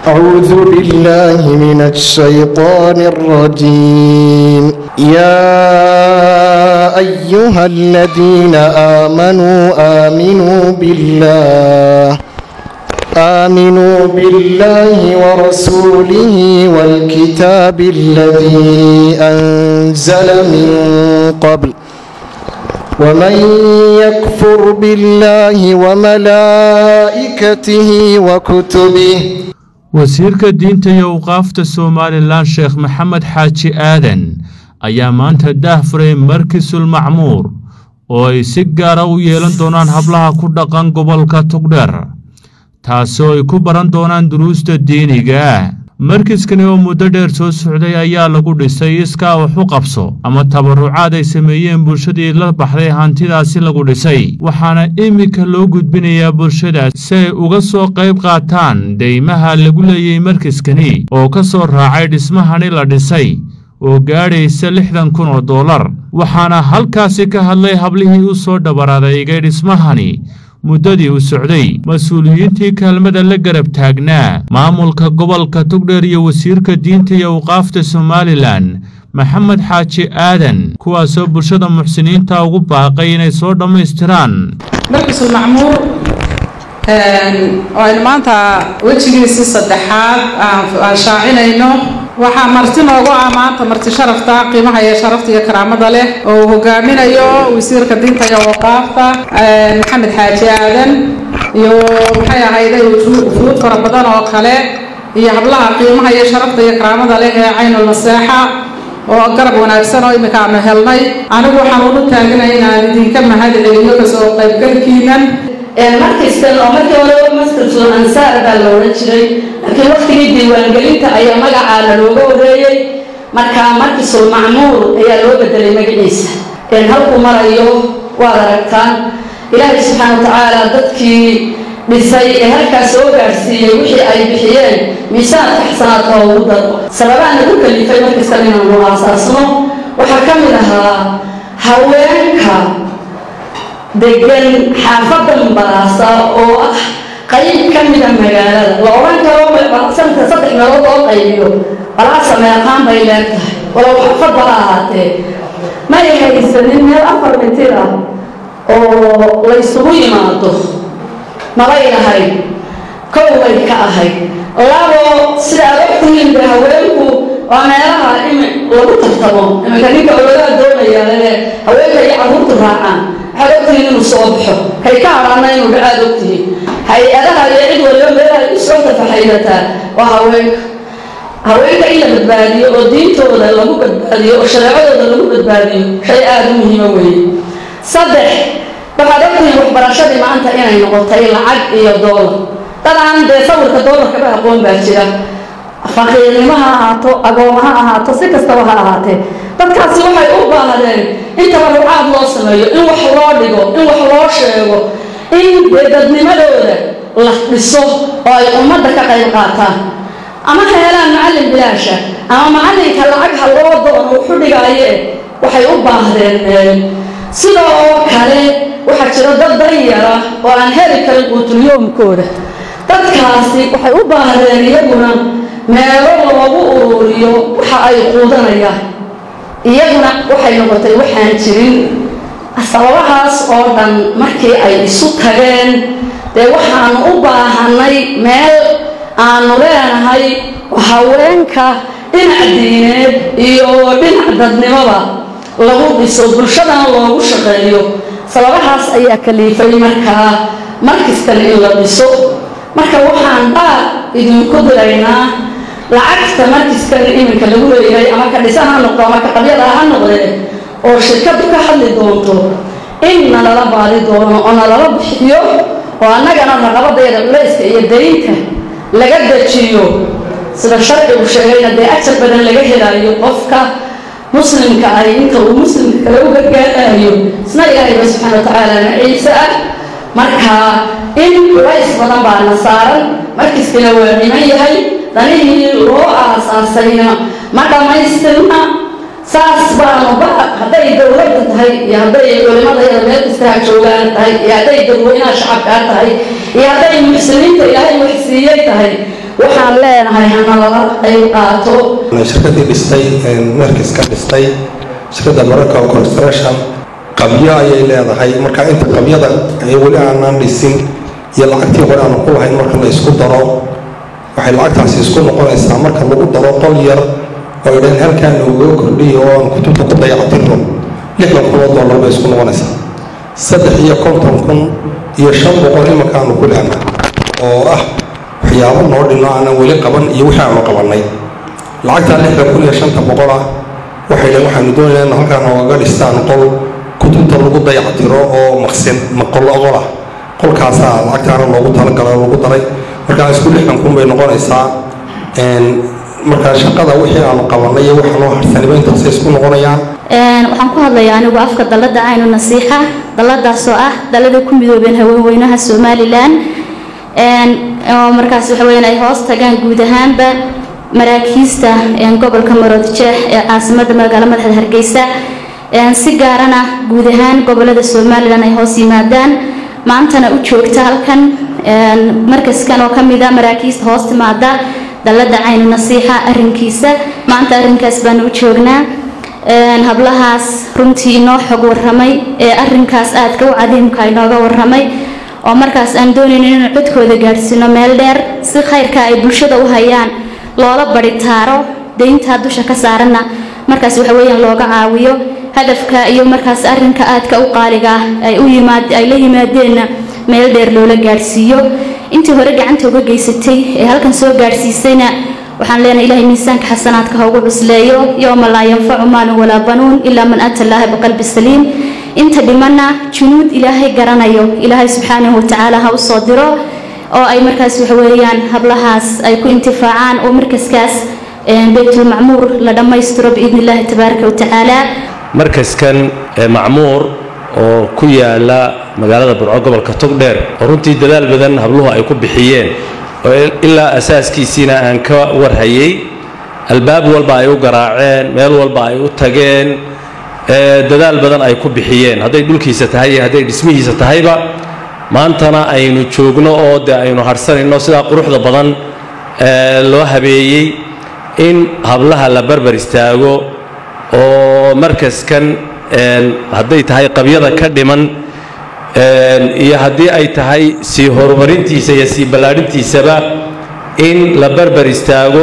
أعوذ بالله من الشيطان الرجيم يا أيها الذين آمنوا آمنوا بالله آمنوا بالله ورسوله والكتاب الذي أنزل من قبل ومن يكفر بالله وملائكته وكتبه wasiirka diinta iyo awqaafta somalilan sheekh maxamed xaaji aadan ayaa maanta daah furay markisul macmuur oo ay si gaara u yeelan doonaan hablaha ku dhaqan gobolka tugdheer taasoo ay ku baran doonaan duruusta diiniga ah markiskani oo muddo dheer soo socday ayaa lagu dhisay iskaa wax u qabso ama tabarucaad ay sameeyeen bulshadii la baxday hantidaasi lagu dhisay waxaana iminka loo gudbinayaa bulshadaas si ay uga soo qayb qaataan deymaha lagu leeyay markiskani oo ka soo raacay dhismahani la dhisay oo gaadhaysa lixdan kun oo dollar waxaana halkaasi ka hadlay hablihii u soo dhabaradeygay dhismahani muddadii u socday mas-uuliyiintii kaalmada la garab taagnaa maamulka gobolka tugdheer iyo wasiirka diinta iyo awqaafta somalilan maxamed xaaji aadan kuwaasoo bulshada muxsiniinta ugu baaqay inay soo dhammaystiraan markisul macmuur oo aynu maanta wejigiisii saddexaad aan shaacinayno waxaa marti noogu ah maanta marti sharafta qiimaha iyo sharafta iyo karaamada leh oo uu hogaaminayo wasiirka diinta iyo waqaafta maxamed xaaji aadan iyo maxay ahayday fuud fara badan oo kale iyo hablaha qiimaha iyo sharafta iyo karaamada leh ee caynul naseexa oo garab wanaagsan oo iminka aanu helnay anigu waxaan ulu taaginay inaan idinka mahad celiyo kasoo qaybgalkiinan markastan oo markii hore maskarsul ansaar baa la odhan jiray laakiin waktigii diiwaangelinta ayaa magacaana looga wareeyey markaa markisul macmuur ayaa loo bedelay magaciisa halkuu marayo waad aragtaan ilaahay subxaana wa tacaala dadkii dhisay ee halkaas soo gaadhsiiyey wixii ay bixiyeen miisaanka xasanaadka ugu daro sababaa nagu kalifay markastan inaanu aasaasno waxaa ka mid ahaa haweenka degan xaafadda mbaraasa oo ah qayb ka mida magaalada la odhan karo sanadka saddex meelood oo qaybiyo balaa sameeqaan bay leegtahay walow xaafadba ha ahaatee ma ay haysanin meel afar mitir ah oo laysugu yimaado mabay lahayd kow bay ka ahayd labo sida aad ogtihiin de haweenku waa meelaha imi lagu tartamo iminka ninka ololaha doonaya ee haweenka iyo carruurtu raacaan waxaad ogtihiin inuu soo baxo kay ka hadhaana inuu dhacaad ogtihiin hay-adaha iyo cid waliba meelaha u soo tafaxaydataa waa haweenka haweenka in la badbaadiyo oo diintooda lagu badbaadiyo oo shareecadooda lagu badbaadiyo shay aada u muhiimo weeye saddex waxaad ogtihiin waxbarashadii maanta inay noqotay lacag iyo doolar dadaan dee sawirka doolarkaba aqoon baa jira faqiirnimo ha ahaato agooma ha ahaato si kastaba ha ahaatee dadkaasi waxay u baahdeen in tabarucaad loo sameeyo in wax loo dhigo in wax loo sheego in dee dadnimadooda la dhiso oo ay ummadda ka qayb qaataan ama ha helaan macallin bilaasha ama macallinka lacag ha loo doono wuxu dhigaaye waxay u baahdeen meel sidoo kale waxaa jira dad danyara oo aan heli karin quutulyoomkooda dadkaasi waxay u baahdeen iyaguna meelo loogu ururiyo waxa ay quudanayaan iyaguna waxay noqotay waxaan jirin sababahaas oo dhan markii ay isu tageen dee waxaanu u baahanay meel aanu leenahay haweenka dhinac diineed iyo dhinac dadnimoba lagu dhiso bulshadana loogu shaqeeyo sababahaas ayaa kaliifay markaa markastan in la dhiso marka waxaan dhaar idinku diraynaa lacagta markiskan iminka lagu leeyahay ama ka dhisan ha noqdo ama ka qabyada ha noqdee oo shirkadu ka hadli doonto in nalala baadi doono oo nalala bixiyo oo annagana raqabadeeda culayska iyo daynta laga dejiyo sida sharcigu sheegayna dee ajar badan laga helayo qofka muslimka ay inta uu muslimka kale u gargaarayo isna ilaahayba subxaana watacaala naciise ah marka in culays badan baa na saaran markiskana waa dhiman yahay danihii loo aasaasayna ma dhammaystirna saas baanu ba hadday dowladda tahay iyo hadday culimadayada meel kastaha joogaan tahay iyo hadday dadweynaha shacabkaa tahay iyo hadday muxsiniinta ilaahay wax siiyey tahay waxaan leenahay hana lala qayb qaato shirkadii dhistay markiska dhistay shirkadda mararka construction qabyo ayay leedahay marka inta qabyada weli aanaan dhisin iyo lacagtii hore aanu ku lahayn marka la isku daro waxay lacagtaasi isku noqonaysaa marka lagu daro qol yar oo idhan halkaa nooga kordhiyo oo aan kutubta ku dayactirno lixdan kun oo dollar bay isku noqonaysaa saddex iyo konton kun iyo shan boqol imanka aanu ku lehnaa oo ah waxyaabo noo dhino aanan weli qaban iyo wixii aanu qabannay lacagtaa lixdan kun iyo shanta boqol ah waxay dhaheen waxaanu doonaynaa in halkaa noogaga dhistaan qol kutubta lagu dayactiro oo maqsin maqol oqol ah qolkaasaa lacagtaana loogu talagala lagu daray markaa isku lixdan kun bay noqonaysaa markaa shaqada wixii aanu qabannay iyo waxa noo harsaniba intaasay isku noqonayaan waxaan ku hadlayaa anigu afka dalladda caynu nasiixa dalladaasoo ah dallada ku midoobeen haweenweynaha somalilan oo markaas waxa weeyaan ay hoos tagaan guud ahaanba maraakiista gobolka maroodjeex ee caasimada magaalo madaxda hargeysa si gaarana guud ahaan gobolada somalilan ay hoos yimaadaan maantana u joogta halkan markaskan oo kamid a maraakiista hoos timaada dallada caynu nasiixa arrinkiisa maanta arrinkaas baanu u joognaa hablahaas runtii inoo xog waramay ee arrinkaas aadka u cadiimka inooga waramay oo markaas aan doonayno inaan codkooda gaadhsiino meel dheer si khayrka ay bulshada u hayaan loola baritaaro dayntaa dusha ka saaranna markaas waxa weeyaan looga caawiyo hadafka iyo markaas arrinka aadka u qaaliga ah ay u yimaad ay la yimaadeenna meel dheer loola gaadhsiiyo intii hore gacanta uga geysatay ee halkan soo gaadhsiisayna waxaan leenahay ilaahay miisaanka xasanaadka ha ugu cusleeyo yowma laa yanfacu maalun walaa banuun ilaa man ata allaaha biqalbi saliim inta dhimanna junuud ilaahay garanayo ilaahay subxaanahu watacaala ha u soo diro oo ay markaas waxa weeyaan hablahaas ay ku intifaacaan oo markaskaas baytulmacmuur la dhammaystiro biidni illaahi tabaaraka watacaala markaskan macmuur oo ku yaala magaalada burco gobolka togdheer oo runtii dadaal badan habluhu ay ku bixiyeen oo ilaa asaaskiisiina aan ka warhayay albaab walba ay u garaaceen meel walba ay u tageen dadaal badan ay ku bixiyeen hadday dhulkiisa tahay iyo hadday dhismihiisa tahayba maantana aynu joogno oo dee aynu harsanayno sidaa quruxda badan loo habeeyey in hablaha la barbar istaago oo markaskan hadday tahay qabyada ka dhiman iyo haddii ay tahay sii horumarintiisa iyo sii ballaadhintiisaba in la barbar istaago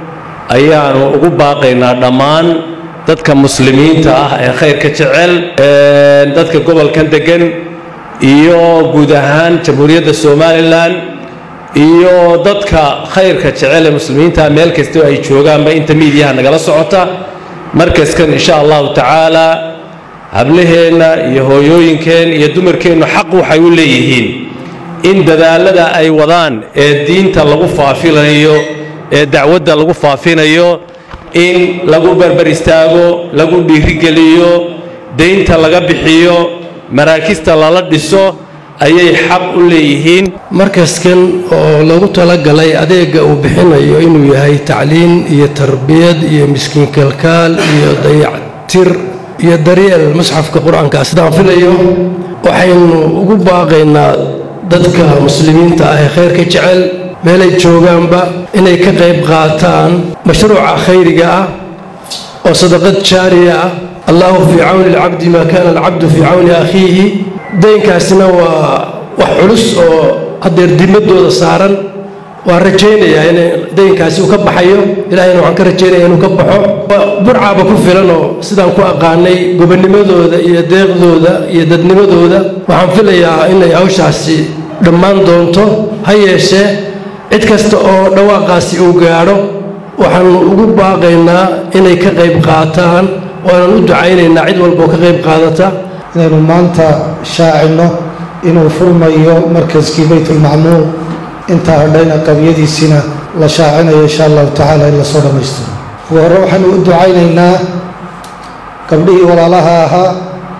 ayaanu ugu baaqaynaa dhammaan dadka muslimiinta ah ee khayrka jecel dadka gobolkan degan iyo guud ahaan jamhuuriyadda somalilan iyo dadka khayrka jecel ee muslimiinta meel kastoo ay joogaanba inta miidiyaha nagala socota markaskan insha allahu tacaala hablaheenna iyo hooyooyinkeen iyo dumarkeennu xaq waxay u leeyihiin in dadaalada ay wadaan ee diinta lagu faafinayo ee dacwadda lagu faafinayo in lagu barbar istaago lagu dhiirigeliyo daynta laga bixiyo maraakista lala dhiso ayay xaq u leeyihiin markaskan oo lagu talagalay adeega uu bixinayo inuu yahay tacliin iyo tarbiyad iyo miskiin kalkaal iyo dayactir iyo daryeel musxafka qur-aanka sidaan filayo waxaynu ugu baaqaynaa dadka muslimiinta ah ee khayrka jecel meelay joogaanba inay ka qayb qaataan mashruuca khayriga ah oo sadaqad jaariya ah allahu fii cawni alcabdi maa kaana alcabdu fii cawni akhiihi daynkaasina waa wax culus oo haddeer dimadooda saaran waan rajaynayaa in daynkaasi uu ka baxayo ilaahayna waxaan ka rajaynaya inuu ka baxo burcaaba ku filan oo sidaan ku aqaanay gobonimadooda iyo deeqdooda iyo dadnimadooda waxaan filayaa inay hawshaasi dhammaan doonto ha yeeshee cid kasta oo dhawaaqaasi uu gaadho waxaanu ugu baaqaynaa inay ka qayb qaataan waanan u ducaynaynaa cid walba oo ka qayb qaadata inaynu maanta shaacino inuu furmayo markaskii baytulmacmuur intaa hadhayna qabyadiisiina la shaacinayo insha allahu tacaala in lasoo dhammaystiro ugu hore waxaanu u ducaynaynaa gabdhihii walaalaha ahaa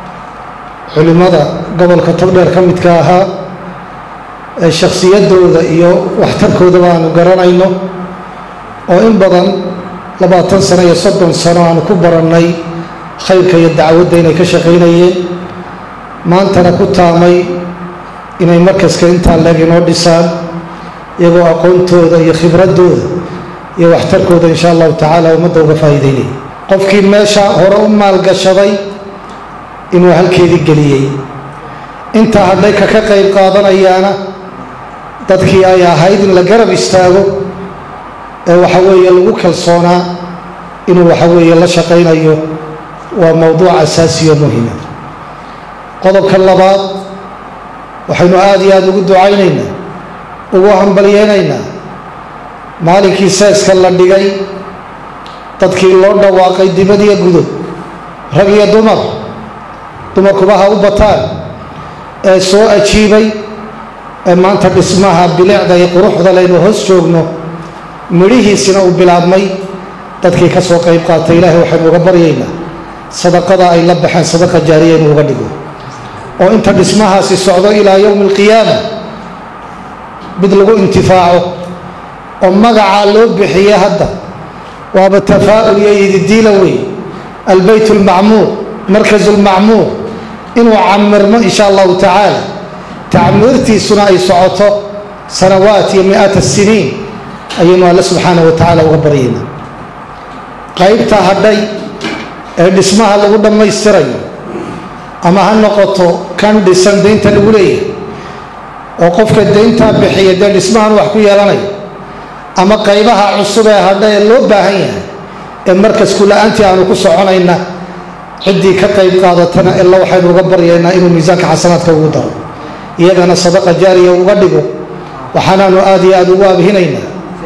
culimmada gobolka togdheer ka midka ahaa ee shakhsiyadooda iyo waxtarkoodaba aanu garanayno oo in badan labaatan sano iyo soddon sano aanu ku barannay khayrka iyo dacwadda inay ka shaqaynayeen maantana ku taamay inay markaska intaa leeg inoo dhisaan iyagoo aqoontooda iyo khibradooda iyo waxtarkooda insha allahu tacaala ummadda uga faa'iideynaya qofkii meesha hore u maalgashaday inuu halkeedii geliyey intaa hadhay ka ka qayb qaadanayaana dadkii ay ahayd in la garab istaago ee waxa weeye lagu kalsoonaa inuu waxa weeye la shaqaynayo waa mowduuc asaasiyo muhima qodobka labaad waxaynu aada iyo aada ugu ducaynaynaa ugu hambalyeynaynaa maalinkii seeska la dhigay dadkii loo dhawaaqay dibad iyo gudub rag iyo dumar dumarkuba ha u bataan ee soo ajiibay ee maanta dhismaha bilicda iyo quruxda laynu hoos joogno midhihiisina uu bilaabmay dadkii ka soo qayb qaatay ilaahay waxaynu uga baryaynaa sadaqada ay la baxeen sadaqa jaariya inuu uga dhigo oo inta dhismahaasi socdo ilaa yowmi alqiyaama mid lagu intifaaco oo magacaa loo bixiye hadda waaba tafaa'ul iyo ididiila wey albeyt almacmuur markas lmacmuur inuu camirmo insha allahu tacaala tacmiirtiisuna ay socoto sanawaat iyo mi-aat siniin ayaynu alle subxaanah wa tacaala uga baryaynaa qaybta hadhay ee dhismaha lagu dhammaystirayo ama ha noqoto kan dhisan daynta lagu leeyahay oo qofka dayntaa bixiya dee dhismahan wax ku yeelanayo ama qaybaha cusub ee hadha ee loo baahan yahay ee markasku la-aantii aanu ku soconayna ciddii ka qayb qaadatana illa waxaynu uga baryaynaa inuu miisaanka xasanaadka ugu daro iyagana sadaqa jaariya uga dhigo waxaanaanu aada iyo aada ugu abhinaynaa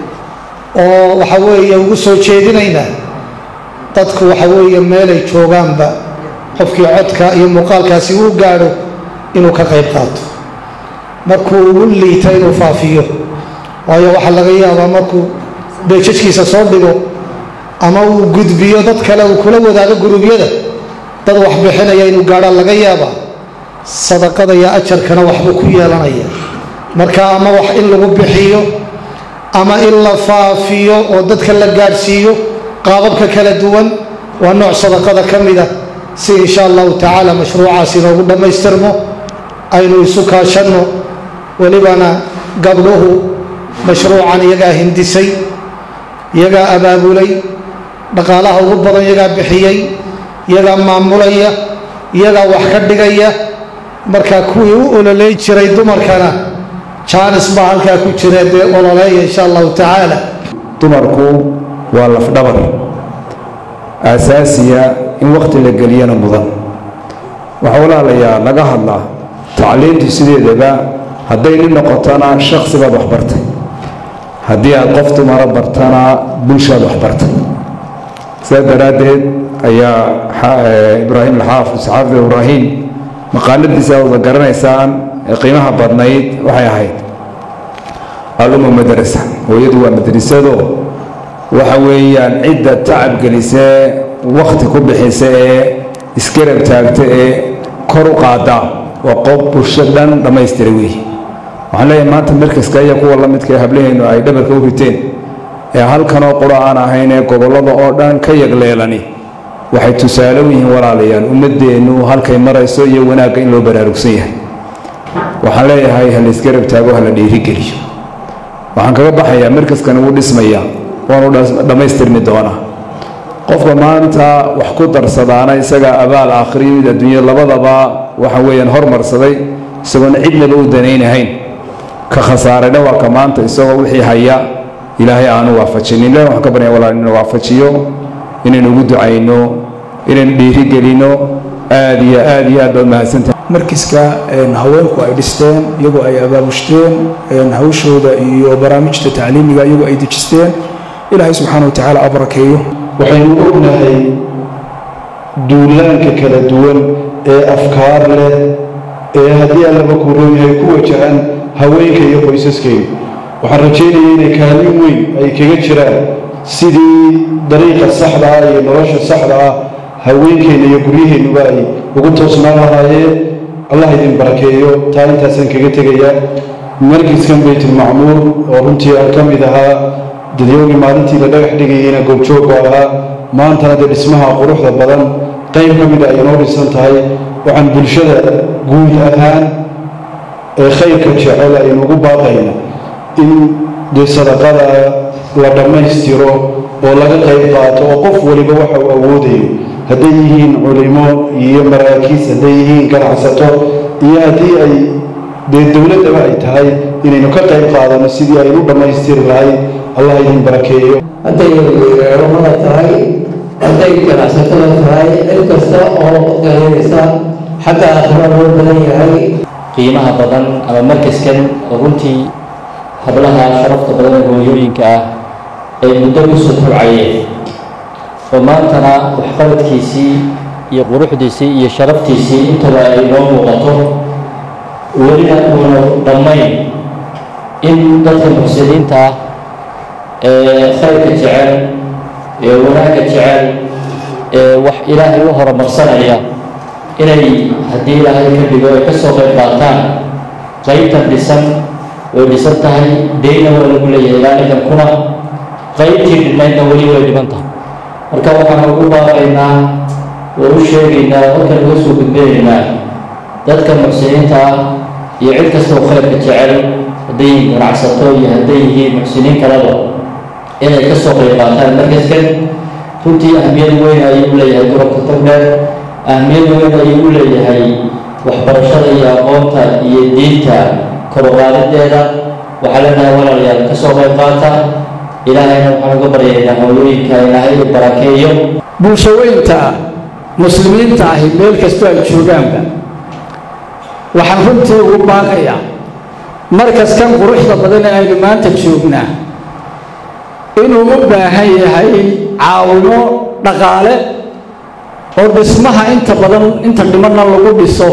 oo waxa weeye ugu soo jeedinaynaa dadku waxa weeye meelay joogaanba qofkii codka iyo muuqaalkaasi uu gaadho inuu ka qayb qaato markuu ugu liita inuu faafiyo waayo waxaa laga yaabaa markuu beejajkiisa soo dhigo ama uu gudbiyo dad kale uu kula wadaago guruubyada dad wax bixinaya inuu gaadhaa laga yaabaa sadaqada iyo ajarkana waxbuu ku yeelanaya marka ama wax in lagu bixiyo ama in la faafiyo oo dadka la gaadhsiiyo qaababka kala duwan waa nooc sadaqada ka mida si insha allahu tacaala mashruucaas inoogu dhammaystirmo aynu isu kaashanno welibana gabdhuhu mashruucan iyagaa hindisay iyagaa abaabulay dhaqaalaha ugu badan iyagaa bixiyey iyagaa maamulaya iyagaa wax ka dhigaya marka kuwii u ololey jiray dumarkana jaanis baa halkaa ku jira dee ololeeya insha allahu tacaala dumarku waa lafdhabar aasaasiya in wakhti la geliyana mudan waxaa walaalayaa laga hadlaa tacliintu sideedaba hadday nin noqotona shaksi baad wax bartay haddii aad qof dumara bartana bulshaad wax bartay sidaa daraaddeed ayaa ibraahim alxaafid saxaafid ibraahim maqaaladiisa wada garanaysaan ee qiimaha badnayd waxay ahayd aluma madrasa hooyadu waa madrasado waxa weeyaan cidda tacab gelisee wakhti ku bixisa ee isgarab taagta ee kor u qaada waa qof bulsho dhan dhammaystira weeye waxaan leeyahay maanta markaska iyo kuwa la midka ee hablaheennu ay dhabarka u riteen ee halkanoo qura aan ahayn ee gobollada oo dhan ka yagleelani waxay tusaale u yihiin walaalayaan ummaddeennu halkay marayso iyo wanaagga in loo baraarugsan yahay waxaan leeyahay ha laysgarab taago ha la dhiirigeliyo waxaan kaga baxayaa markaskan wuu dhismaya waanu dhammaystirmi doonaa qofka maanta wax ku darsadaana isagaa abaal aakhriyo mid adduunya labadaba waxa weeyaan hormarsaday isagoona cidnaba u danaynahayn ka khasaarayna waa ka maanta isagoo wixii haya ilaahay aanu waafajinin ilahi waxaan ka barya walaal inuu waafajiyo inaynu ugu ducayno inaynu dhiirigelino aad iyo aad iyo aad baad mahadsantahay markiska haweenku ay dhisteen iyagoo ay abaabushteen hawshooda iyo barnaamijta tacliimiga iyagoo ay dejisteen ilaahay subxaana wa tacaala abarakeeyo waxaynu ognahay duulaanka kala duwan ee afkaar leh ee haddii allaba kuu roon yahay ku wajahan haweenka iyo qoysaskayga waxaan rajaynaya inay kaalin weyn ay kaga jiraan sidii dariiqa saxda ah iyo nolosha saxda ah haweenkeenna iyo guryaheennuba ay ugu toosnaan lahaayeen allah idin barakeeyo taa intaasaan kaga tegayaa markiskan baytulmacmuur oo runtii aan ka mid ahaa dadyowgii maalintii la dhagax dhigayeyna goobjoogga ahaa maantana dee dhismaha quruxda badan qayb ka mida ay inoo dhisan tahay waxaan bulshada guud ahaan ee khayrka jecel aynu ugu baaqayna in dee sadaqada la dhammaystiro oo laga qayb qaato oo qof waliba waxa uu awoodayo hadday yihiin culimo iyo maraakiis hadday yihiin ganacsato iyo haddii ay dee dowladdaba ay tahay inaynu ka qayb qaadano sidii aynu u dhammaystiri lahayd allah idin barakeeyo hadday culamada tahay hadday ganacsatada tahay cid kasta oo garanaysa xagga aakhira loo badan yahay qiimaha badan ama markaskan oo runtii hablaha sharafta badan ee hooyooyinka ah ay muddo ku soo kobcayeen oo maantana waxqabadkiisii iyo quruxdiisii iyo sharaftiisii intaba ay noo muuqato welina uuna dhammayn in dadka muxsiniinta ah ee khayrka jecel ee wanaagga jecel ee wax ilaahay u horumarsanaya inay haddii ilaahay ka dhigo ay ka soo qayb qaataan qaybtan dhisan way dhisan tahay deyna waa lagu leeyahay ilaa ninkan kuna qaybtii dhinaydna weli way dhiban tahay marka waxaan ugu baaqaynaa oo u sheegaynaa halkan uga soo gudbinaynaa dadka muxsiniinta ah iyo cid kasta oo khayrka jecel hadday yihiin ganacsato iyo hadday yihiin muxsiniin kaleba inay ka soo qayb qaataan markaskan runtii ahmiyad weyn ayuu u leeyahay gobolka togdheer ahmiyad weyn ayuu u leeyahay waxbarashada iyo aqoonta iyo diinta koruqaadideeda waxaa leenahay walaalayaal ka soo qayb qaata ilaahayna waxaan uga baryaynaa hooyooyinka ilaahay barakeeyo bulshaweynta muslimiinta ahi meel kastoo ay joogaanba waxaan runtii ugu baaqayaa markaskan quruxda badan ee aynu maanta joognaa inuu u baahan yahay caawimo dhaqaale oo dhismaha inta badan inta dhimanna lagu dhiso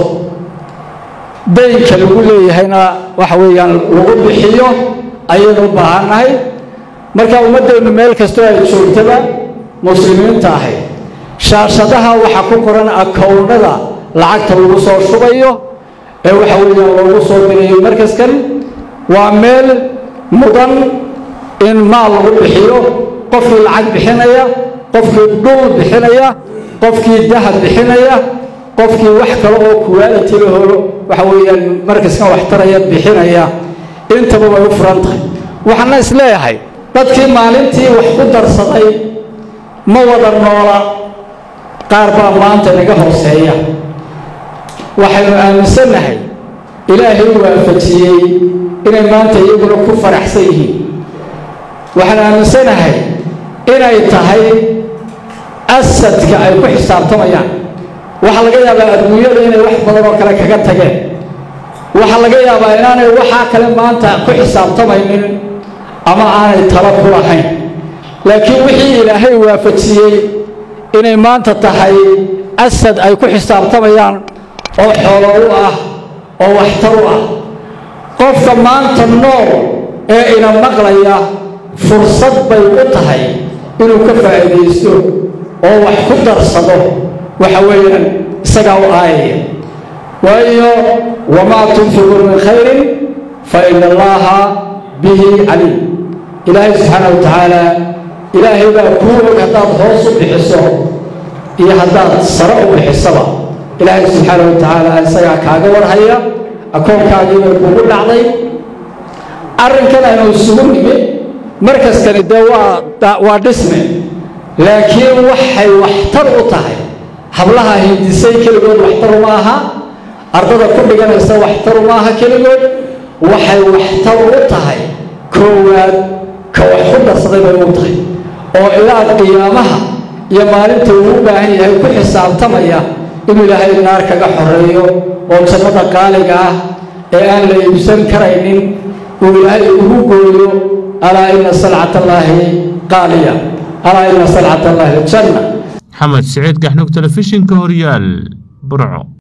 daynka lagu leeyahayna waxa weeyaan lagu bixiyo ayaynu u baahannahay marka ummaddeennu meel kastoo ay joogtaba muslimiinta ahay shaashadaha waxaa ku qoran akownnada lacagta lagu soo shubayo ee waxa weeyaan loogu soo dirayo markaskan waa meel mudan in maal lagu bixiyo qofkii lacag bixinaya qofkii dhul bixinaya qofkii dahab bixinaya qofkii wax kale oo kuwaaliti lahoo waxa weeyaan markaskan waxtaraya bixinaya intaba way u furan tahay waxaana is leeyahay dadkii maalintii wax ku darsaday ma wada noola qaar baa maanta naga hooseeya waxaynu aaminsannahay ilaahay u waafajiyey inay maanta iyaguna ku faraxsan yihiin waxaan aaminsanahay inay tahay asadka ay ku xisaabtamayaan waxaa laga yaabaa adduunyada inay wax badan oo kale kaga tageen waxaa laga yaabaa inaanay waxaa kale maanta ku xisaabtamaynin ama aanay talo ku lahayn laakiin wixii ilaahay waafajiyey inay maanta tahay asad ay ku xisaabtamayaan oo xoolo u ah oo waxtar u ah qofka maanta nool ee ina maqlaya fursad bay u tahay inuu ka faa'iidaysto oo wax ku darsado waxa weeyaan isagaa u aayaya waayo wamaa tunfiquu min khayrin fa ina allaha bihi caliim ilaahay subxaana wa tacaala ilaahay baa kuu og haddaad hoos u bixiso iyo haddaad sare u bixisaba ilaahay subxaana wa tacaala isagaa kaaga warhaya akoonkaagiibay kugu dhacday arrinkan aynu isugu nimid markaskani dee waa waa dhisme laakiin waxay waxtar u tahay hablaha hindisay keligood waxtar uma aha ardada ku dhiganaysa waxtar uma aha keligood waxay waxtar u tahay koowaad ka wax ku darsaday bay u tahay oo ilaa qiyaamaha iyo maalinta uu u baahan yahay ku xisaabtamaya inuu ilaahay naar kaga xoreeyo oo jannada qaaliga ah ee aan la iibsan karaynin uu ilaahay ugu gooyo alaa ina salcat allaahi qaaliya alaa ina salcat allaahi aljanna maxamed siciid gaxnug telefishinka horyaal burco